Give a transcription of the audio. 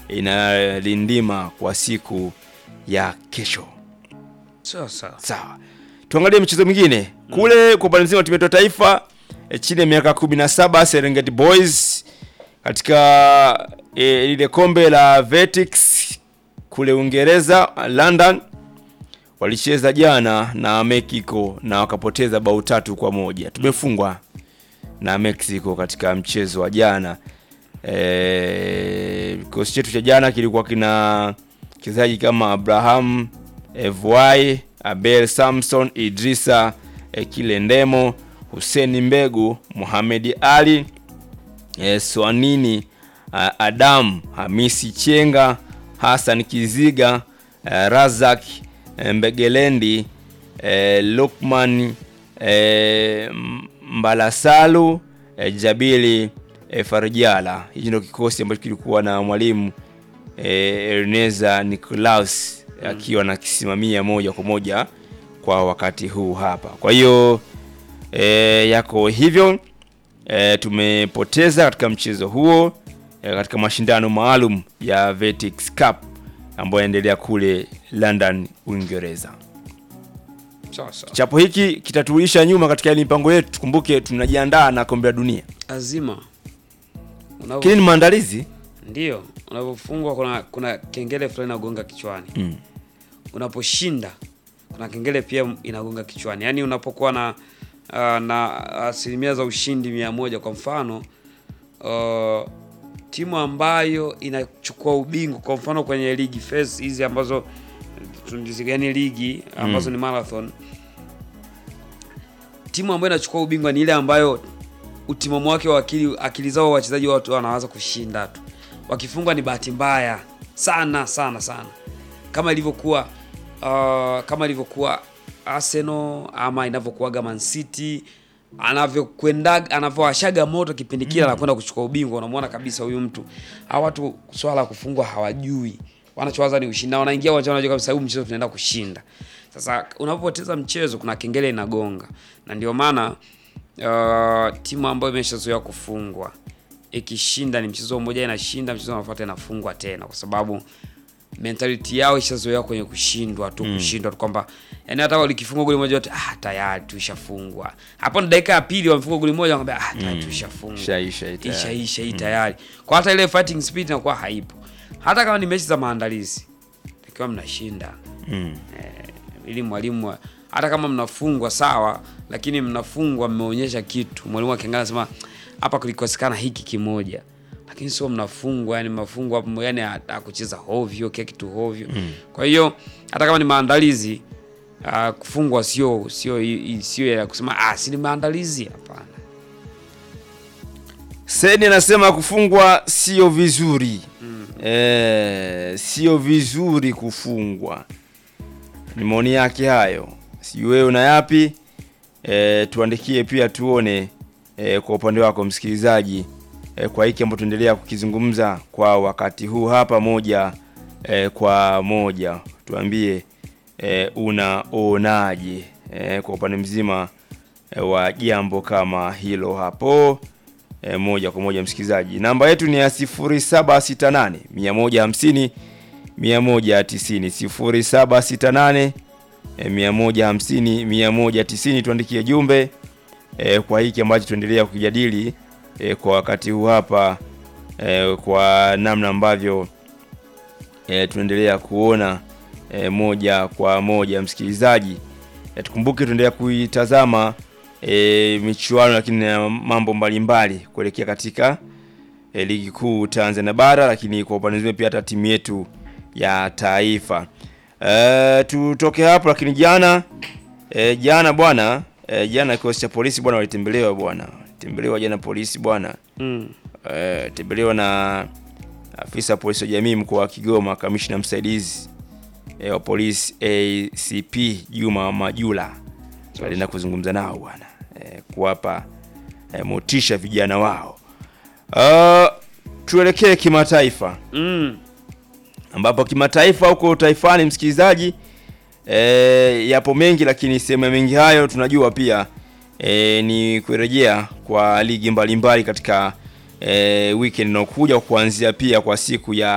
inalindima kwa siku ya kesho. Sawa sawa. Sawa, tuangalie michezo mingine kule. Kwa upande mzima wa timu yetu ya taifa e, chini ya miaka 17 Serengeti Boys katika e, lile kombe la Vetix kule Uingereza London walicheza jana na Mexico na wakapoteza bao tatu kwa moja. Tumefungwa na Mexico katika mchezo wa jana. E, kikosi chetu cha jana kilikuwa kina wachezaji kama Abraham Evwai, Abel Samson, Idrisa e, Kilendemo, Hussein Mbegu, Mohamed Ali e, Swanini a, Adam Hamisi Chenga, Hassan Kiziga, e, Razak e, Mbegelendi, e, Lukman e, Mbalasalu, e, Jabili e, Farjala. Hichi ndio kikosi ambacho kilikuwa na mwalimu e, Erneza Nicolaus akiwa anakisimamia moja kwa moja kwa wakati huu hapa. Kwa hiyo e, yako hivyo e, tumepoteza katika mchezo huo e, katika mashindano maalum ya Vetix Cup ambayo yanaendelea kule London, Uingereza. Sawa sawa. Chapo hiki kitatuisha nyuma katika ile mipango yetu. Tukumbuke tunajiandaa na kombe la dunia, Azima. Unavyo- lakini ni maandalizi Ndio, unapofungwa kuna kuna kengele fulani inagonga kichwani. Mm. Unaposhinda kuna kengele pia inagonga kichwani. Yaani unapokuwa na uh, na asilimia za ushindi mia moja kwa mfano uh, timu ambayo inachukua ubingwa kwa mfano kwenye ligi phase hizi ambazo tunazigani ligi ambazo ni marathon, timu ambayo inachukua ubingwa ni ile ambayo utimamu wake wa akili, akili zao wachezaji watu wanaanza kushinda tu. Wakifungwa ni bahati mbaya sana sana sana, kama ilivyokuwa uh, kama ilivyokuwa Arsenal ama inavyokuwaga Man City anavyokwenda anavyowashaga moto kipindi kile anakwenda kuchukua ubingwa, unamwona kabisa huyu mtu. Hawa watu swala la kufungwa hawajui, wanachowaza ni ushindi, na wanaingia uwanjani wanajua kabisa huu mchezo tunaenda kushinda. Sasa unapopoteza mchezo, kuna kengele inagonga, na ndio maana uh, timu ambayo imeshazoea kufungwa ikishinda ni mchezo mmoja inashinda, mchezo unaofuata inafungwa tena, kwa sababu mentality yao ishazoea kwenye kushindwa tu, kushindwa tu, kwamba yani hata walikifungwa goli moja wote, ah, tayari tuishafungwa. Hapo ni dakika ya pili wamefunga goli moja, wakamwambia ah, tayari tuishafungwa, Ishaisha hii tayari. ishaisha hii tayari. Kwa hata ile fighting spirit inakuwa haipo, hata kama ni mechi za maandalizi, takiwa mnashinda Mm. ili mwalimu wa- hata kama mnafungwa sawa, lakini mnafungwa mmeonyesha kitu. Mwalimu akiangalia anasema hapa kulikosekana hiki kimoja, lakini sio mnafungwa, yani mnafungwa yani akucheza hovyo kila kitu hovyo. Kwa hiyo hata kama ni maandalizi ah, kufungwa sio sio sio ya kusema ah, si ni maandalizi. Hapana. Seni anasema kufungwa sio vizuri eh, sio vizuri kufungwa. Ni maoni yake hayo, sijui wewe una yapi? Eh, tuandikie pia tuone eh, kwa upande wako msikilizaji eh, kwa hiki ambacho tuendelea kukizungumza kwa wakati huu hapa moja eh, kwa moja, tuambie eh, unaonaje eh, kwa upande mzima eh, wa jambo kama hilo hapo e, moja kwa moja msikilizaji. Namba yetu ni ya 0768 150 190 0768 e, 150 190. Tuandikie jumbe e, kwa hiki ambacho tuendelea kukijadili e, kwa wakati huu hapa e, kwa namna ambavyo e, tunaendelea kuona e, moja kwa moja msikilizaji. E, tukumbuke tuendelea kuitazama e, michuano lakini na mambo mbalimbali kuelekea katika e, ligi kuu Tanzania bara, lakini kwa upande mwingine pia hata timu yetu ya taifa. E, tutoke hapo, lakini jana e, jana bwana e, jana kikosi cha polisi bwana walitembelewa bwana tembelewa jana polisi bwana Mm. e, tembelewa na afisa wa polisi wa jamii mkoa wa Kigoma, kamishna msaidizi e, wa polisi ACP Juma Majula alienda kuzungumza nao bwana e, kuwapa e, motisha vijana wao. Uh, tuelekee kimataifa Mm. ambapo kimataifa huko taifani, msikilizaji, e, yapo mengi, lakini sehemu ya mengi hayo tunajua pia e, ni kurejea kwa ligi mbalimbali katika e, weekend inayokuja kuanzia pia kwa siku ya